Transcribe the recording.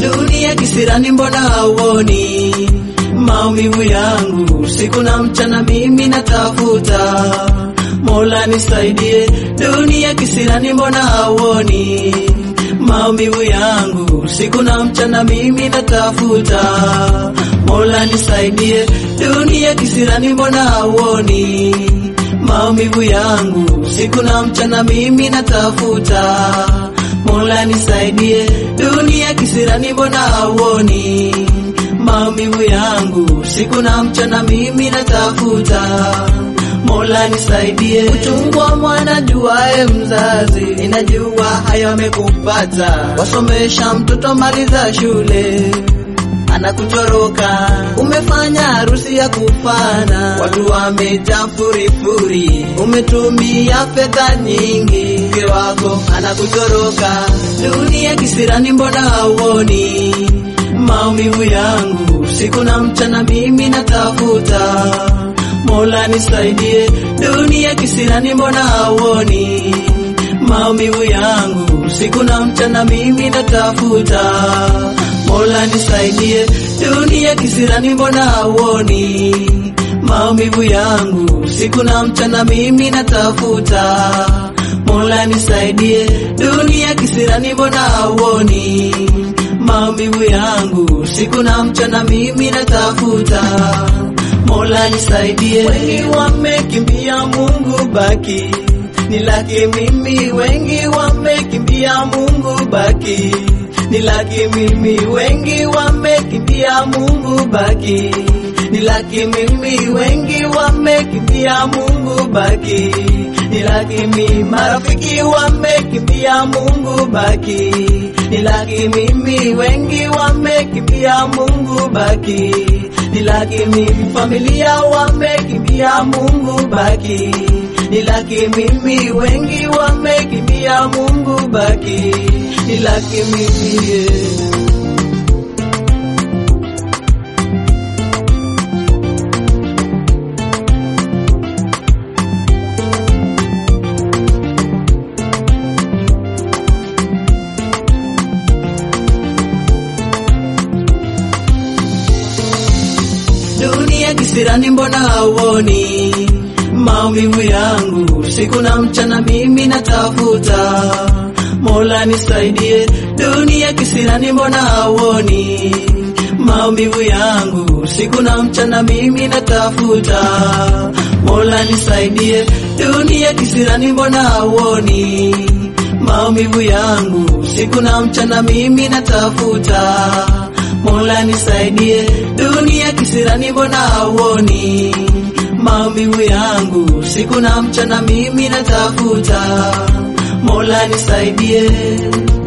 dunia kisirani, mbona hauoni maumivu yangu siku na mchana, mimi natafuta Mola nisaidie, dunia kisirani, mbona hauoni maumivu yangu siku na mchana, mimi natafuta Mola nisaidie, dunia kisirani, mbona hauoni maumivu yangu siku na mchana, mimi natafuta Mola nisaidie, dunia kisirani, mbona hauoni maumivu yangu siku na mchana, mimi natafuta Mola nisaidie, uchungu wa mwana juae mzazi, ninajua hayo amekupata. Wasomesha mtoto maliza shule anakutoroka, umefanya harusi ya kufana, watu wamejaa furifuri, umetumia fedha nyingi, mke wako anakutoroka. Dunia kisirani, mbona hauoni maumivu yangu siku na mchana, mimi natafuta Mola nisaidie, dunia kisirani, mbona hauoni maumivu yangu siku na mchana, mimi natafuta Mola nisaidie, dunia kisirani, mbona hauoni maumivu yangu siku na mchana, mimi natafuta Mola nisaidie, dunia kisirani, mbona hauoni maumivu yangu siku na mchana, mimi natafuta Mola nisaidie, wengi wamekimbia Mungu baki ni laki mimi, wengi wamekimbia Mungu baki ni laki mimi, wengi wamekimbia Mungu baki ni laki mimi, wengi wamekimbia Mungu baki ni laki mimi, marafiki wamekimbia Mungu baki ni laki mimi, wengi wamekimbia Mungu baki ni laki mimi, familia wamekimbia Mungu baki ni laki mimi, wengi wamekimbia Mungu baki ni laki mimi yeah. dunia kisirani, mbona hauoni maumivu yangu siku na mchana, mimi natafuta Mola nisaidie, dunia kisirani, mbona hauoni maumivu yangu siku na mchana, mimi natafuta Mola nisaidie, dunia kisirani, mbona hauoni maumivu yangu siku na mchana, mimi natafuta Mola nisaidie, dunia kisirani, mbona hauoni maumivu yangu siku na mchana, mimi natafuta Mola nisaidie.